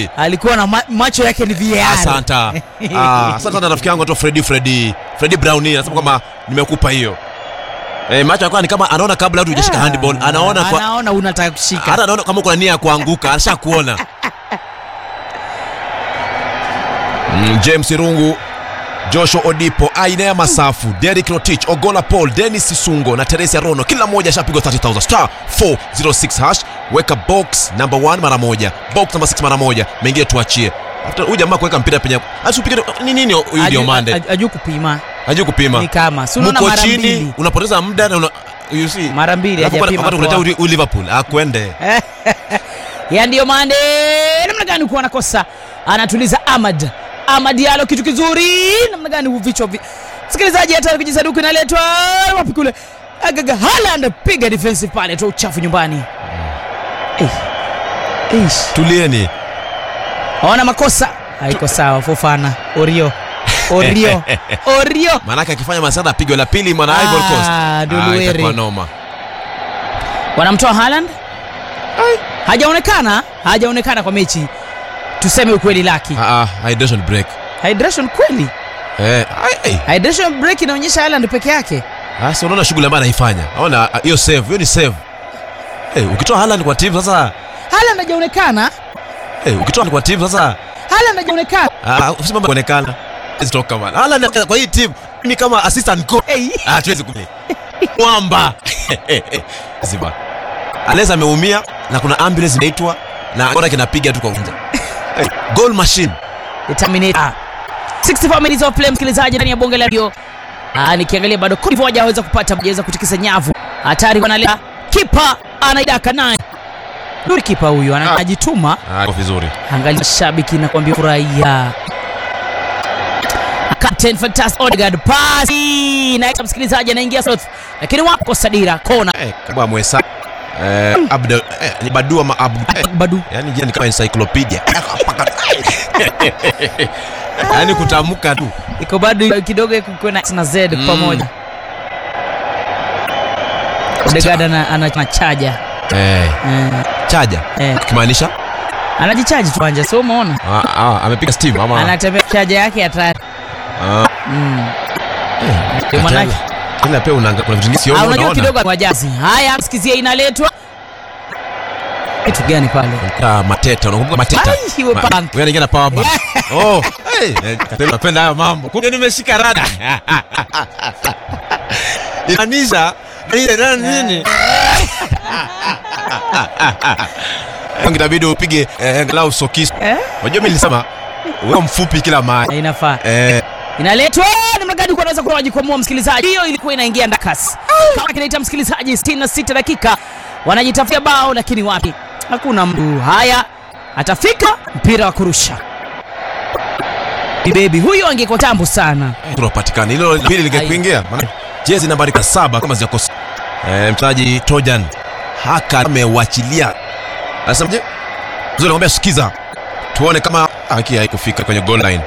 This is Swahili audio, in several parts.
kweli alikuwa na ma macho yake ni VAR. asanta ah, asante sana rafiki yangu anaitwa Freddy Freddy Freddy Brown anasema kwamba nimekupa hiyo eh, macho yako ni kama anaona kabla hatu hujashika handball anaona kwa anaona unataka kushika hata anaona kama kuna nia ya kuanguka ashakuona mm, James Irungu Joshua Odipo, Ainea Masafu, Derek Rotich, Ogola Paul, Dennis Sisungo na Teresia Rono, kila mmoja ashapigwa 30000 star 406 hash. Weka box number 1 mara moja, box number 6 mara moja, mengine tuachie. Hata huyu jamaa kuweka mpira penye asipige ni nini huyu ndio Aju- mande. aju- ajui kupima Hajui kupima. ni kama si unaona Mko mara chini, mbili unapoteza muda na una, you see. mara mbili Alafu hajapima wakati unaita kwa- uli- uli Liverpool, akwende. ya ndiyo mande namna gani kuwa nakosa anatuliza Ahmad Ahmad Diallo kitu kizuri namna gani huu vichwa vi... msikilizaji hata kijisaduku inaletwa wapi kule agaga Haaland piga defensive pale toa uchafu nyumbani Eh. Eish. Tulieni. Hawana makosa haiko sawa Fofana Orio Orio Orio Maanake akifanya masada apigwe la pili mwana Ivory Coast. Ah, Duluere. itakuwa noma. wanamtoa Haaland hajaonekana hajaonekana kwa mechi tuseme ukweli laki Ah, ah, hydration break. hydration kweli Eh, ai, ai. hydration break inaonyesha Haaland peke yake Ah, si unaona shughuli ambayo anaifanya. Ona ah, hiyo save, hiyo ni save. Eh, ukitoa Haaland kwa timu sasa, Haaland hajaonekana eh, ukitoa kwa timu sasa, Haaland hajaonekana ah, usimama kuonekana. Zitoka bana. Haaland kwa hii timu mimi kama assistant coach. hey. Ah, tuwezi kule. Mwamba. Ziba. Aleza ameumia na kuna ambulance inaitwa na bora kinapiga tu kwa uwanja. Eh, goal machine. Terminator 64 minutes of play msikilizaji ndani ya bonge la radio ah nikiangalia bado Cote d'Ivoire haweza kupata haweza kutikisa nyavu hatari wanaleta kipa anaidaka naye Nuri kipa huyu ana- Ah. anajituma Ah, iko vizuri. angalia shabiki na kuambia furahia Captain Fantastic Odegaard pasi na msikilizaji anaingia slot lakini wako Sadira kona Eh, kama mwesa. Eh, Abdul eh, ni Badu ama Abdu. Eh, Badu yani jina ni kama encyclopedia yani kutamka tu iko bado kidogo iko na na Z Mm. pamoja Odegaard ana- ana- anachaja eh, eh, chaja eh. kimaanisha anajichaji tu anja so umeona ah, ah, amepiga steam ama anatembea chaja yake hatari ah, mm. eh, Ndio manake. tena pia unaanga kuna vitu Ah, nisiona unajua unaona kidogo wajazi haya msikizia inaletwa kitu gani pale Ah, mateta unakumbuka mateta Ai, iwe Ma- punk. wewe anaingia na power bank oh hey eh, tena napenda hayo mambo kumbe nimeshika rada inanisha ile nani nini inabidi upige eh, angalau sokisi eh? Unajua mimi nilisema wewe mfupi kila mahali. inafaa Eh, inaletwa namna gani kwa anaweza kuwa wajikwamua msikilizaji hiyo ilikuwa inaingia ndakas kama kinaita msikilizaji 66 dakika wanajitafutia bao lakini wapi hakuna mtu haya atafika mpira wa kurusha bebi huyo angekuwa tambu sana tunapatikana. Hilo la pili lingekuingia. Maana jezi nambari saba kama zijakosa. Eh, mchezaji Trojan haka amewachilia. Anasemaje? Mzee anamwambia sikiza. Tuone kama haki haikufika kwenye goal line.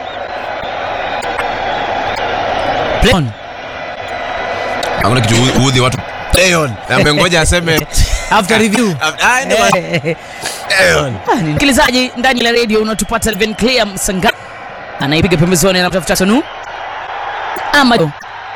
Play on. Hakuna kitu uudhi watu. Leon, amengoja aseme after review Ah, ndio maana- Eh, Leon. Ah, ni- msikilizaji ndani ya radio unatupata Leven Clear Msanga anaipiga pembezoni na kutafuta Sonu Ahmad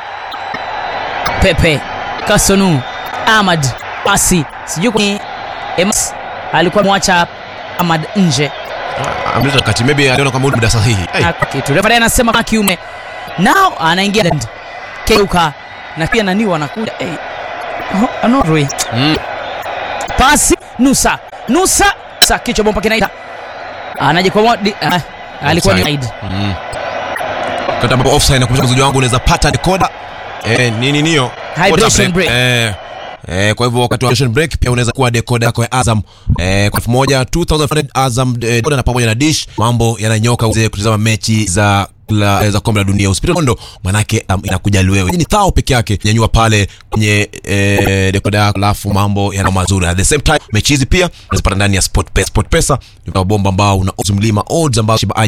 Pepe Kasonu Ahmad pasi sijui kwa Emas alikuwa mwacha Ahmad nje Amleta kati maybe aliona kama muda sahihi. Hey. Na kitu refa anasema kwa kiume nao anaingia Land. Keuka na pia nani wanakuja hey. oh, Anorwe Mm. pasi Nusa Nusa sa kichwa bomba kinaita anajikwamua di- ah, alikuwa ni Offside. Aid. Mm. Wakati ambapo offside na kumsha mzuji wangu unaweza pata decoder. Eh, nini niyo? Hydration Water break. Eh, eh, kwa hivyo wakati wa hydration break pia unaweza kuwa decoder yako ya Azam eh, kwa elfu moja 2500 Azam eh, decoder na pamoja na dish, mambo yananyoka uweze kutazama mechi za la, za kombe la dunia usipite kondo manake um, inakuja wewe ni thao peke yake nyanyua pale kwenye eh, dekoda yako alafu mambo yana mazuri at the same time mechi hizi pia unazipata ndani ya sport pesa sport pesa ni bomba ambao una odds mlima odds ambao shiba